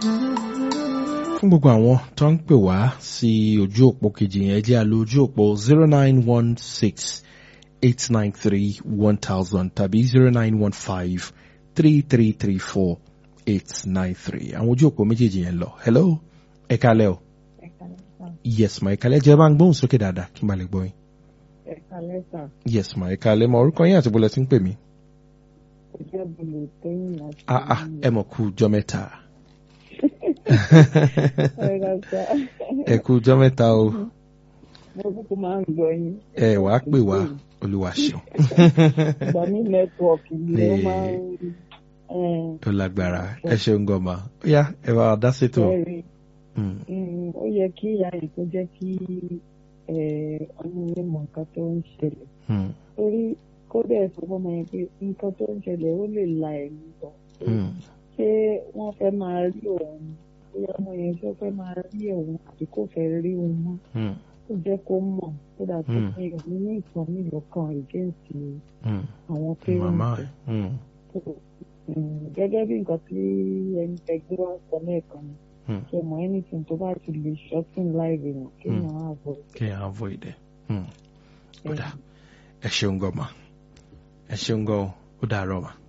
fún gbogbo àwọn tó ń pè wá sí ojú òpó kejì yẹn jẹ́ àlọ́ ojú òpó zero nine one six eight nine three one thousand tàbí zero nine one five three three three four eight nine three àwọn ojú òpó méjèèjì yẹn lọ hello ẹ kálẹ́ o yes ma ẹ kálẹ́ jẹ́ bá ń gbóhùn sókè dáadáa kí n bá lè gbọ́ yín ẹ̀ka lẹ́sà yes ma ẹ kálẹ́ mọ orúkọ yín àti bọ́lẹ̀ tí ń pè mí ìjẹ́ bolo tóyìn láti. ah ah ẹ mọ̀ kú jọ mẹ́ta ẹ̀ka sá ẹ kú jọ mẹ́ta o mo kúkú máa ń gbọ́ yín. ẹ wàá pè wá olúwa ṣeun ìgbà ní nẹ́tíwọ̀kì ni ó máa ń ó lágbára ẹ ṣeun gọmà ó yá ẹ bá wa dá sétò ẹ̀rí ó yẹ kí ìyá yìí tó jẹ́ kí ọmọ yẹn mọ nǹkan tó ń ṣẹlẹ̀ torí kódà ẹ̀ sọ fọmọ yẹn pé nǹkan tó ń ṣẹlẹ̀ ó lè la ẹ̀mí bọ̀ ṣé wọ́n fẹ́ máa rí òun bóyá ọmọ yẹn tó fẹ́ máa rí òun àbí kò fẹ́ rí òun mọ́ ó jẹ́ kó mọ̀ kó dà tó pé òun ní ìtàn mi lọ́kàn against àwọn màmá parents gẹ́gẹ́ bí nǹkan tí ẹni ẹgbẹ́ wa sọ lẹ́ẹ̀kan ni ṣe mọ anything tó bá ti lè shorten life wọn kéèyàn á avoid. kéèyàn avoid ẹ ó dà ẹ ṣeun gọmà ẹ ṣeun gọ ó dàárọ̀ mà.